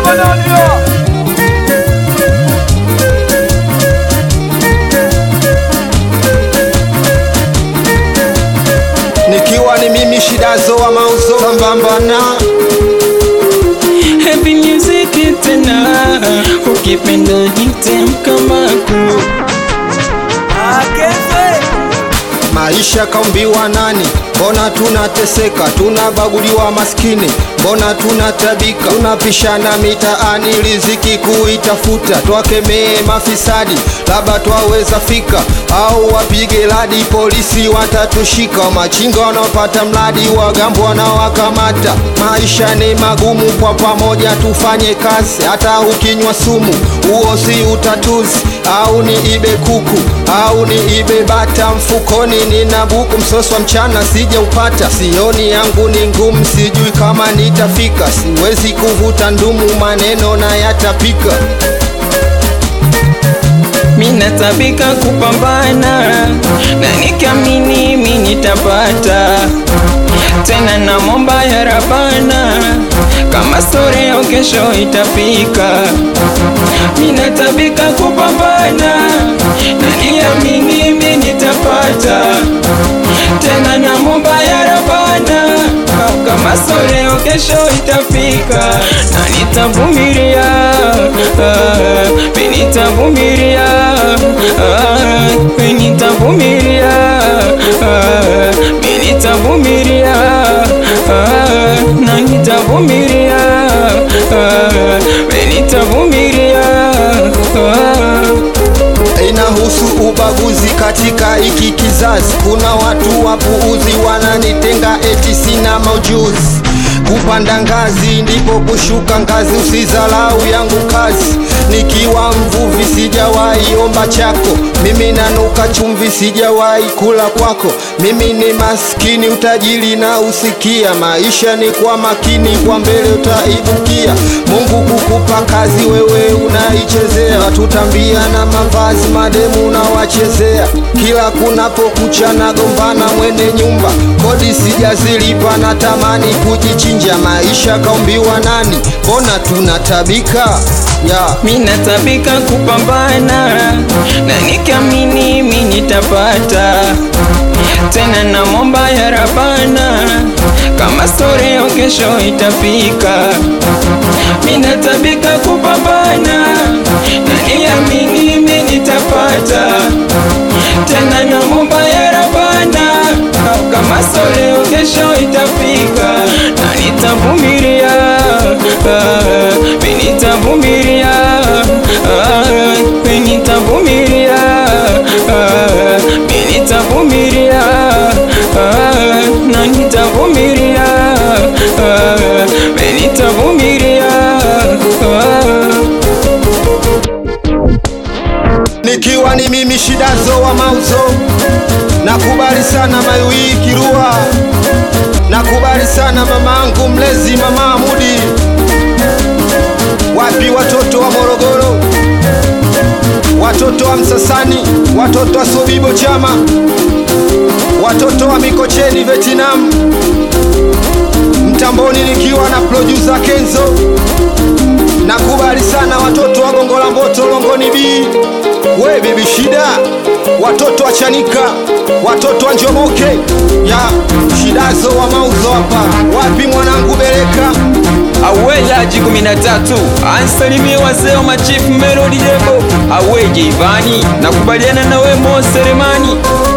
nikiwa ni mimi shidazo wa mauzo sambamba na Happy music tena ukipenda hitemkamaku maisha kaumbiwa nani mbona tunateseka tunabaguliwa maskini mbona tunatabika tunapishana mitaani riziki kuitafuta twakemee mafisadi labda twaweza fika au wapige ladi polisi watatushika machinga wanaopata mradi wagambo wanawakamata maisha ni magumu kwa pamoja tufanye kazi hata ukinywa sumu huo si utatuzi au ni ibe kuku au ni ibe bata mfukoni nina buku msoswa mchana sija upata sioni yangu ni ngumu sijui kama nitafika siwezi kuvuta ndumu maneno na yatapika minatabika kupambana na nikiamini mi nitapata tena na momba ya rabana kama storeo kesho itafika minatabika kupambana na nikiamini mi nitapata tena na momba ya rabana kama storeo kesho itafika na nitavumilia ah, mi nitavumilia ah, mi nitavumilia ah, mi nitavumilia ah, na nitavumilia ah, mi nitavumilia ah. inahusu ubaguzi katika hiki kizazi. Kuna watu wapuuzi wananitenga eti sina maujuzi. Kupanda ngazi ndipo kushuka ngazi, usizalau yangu kazi. Nikiwa mvuvi sijawahi omba chako, mimi nanuka chumvi, sijawahi kula kwako. Mimi ni maskini, utajiri na usikia. Maisha ni kwa makini, kwa mbele utaibukia. Mungu kukupa kazi, wewe unaichezea. Tutambia na mavazi, mademu unawachezea. Kila kunapokucha nagombana mwene nyumba, kodi sijazilipa, natamani kujichinja. Maisha kaumbiwa nani? Mbona tunatabika yeah. minatabika kupambana na nikiamini mi nitapata tena na momba ya rabana kama storeo kesho itafika minatabika kupambana na niamini mi nitapata tena na momba ya rabana kama storeo kesho itafika na nitavumilia ah, mi nitavumilia ah, mi nitavumilia ah, mi nitavumilia ah, na nitavumilia ah, mi nitavumilia ah. nikiwa ni mimi shidazo wa mauzo nakubali sana mayuii kirua nakubali sana mamangu mlezi mama Amudi wapi watoto wa Morogoro watoto wa Msasani watoto wa Sobibo chama watoto wa Mikocheni Vietnam mtamboni nikiwa na producer Kenzo nakubali sana watoto wa Gongo la Mboto Longoni B we bibi shida watoto wa Chanika watoto wa Njomoke ya shidazo wa mauzo hapa wapi mwanangu Bereka awejaji 13 ansalimie wazee wa machifu Melody Debo aweje Ivani nakubaliana na we Mo Selemani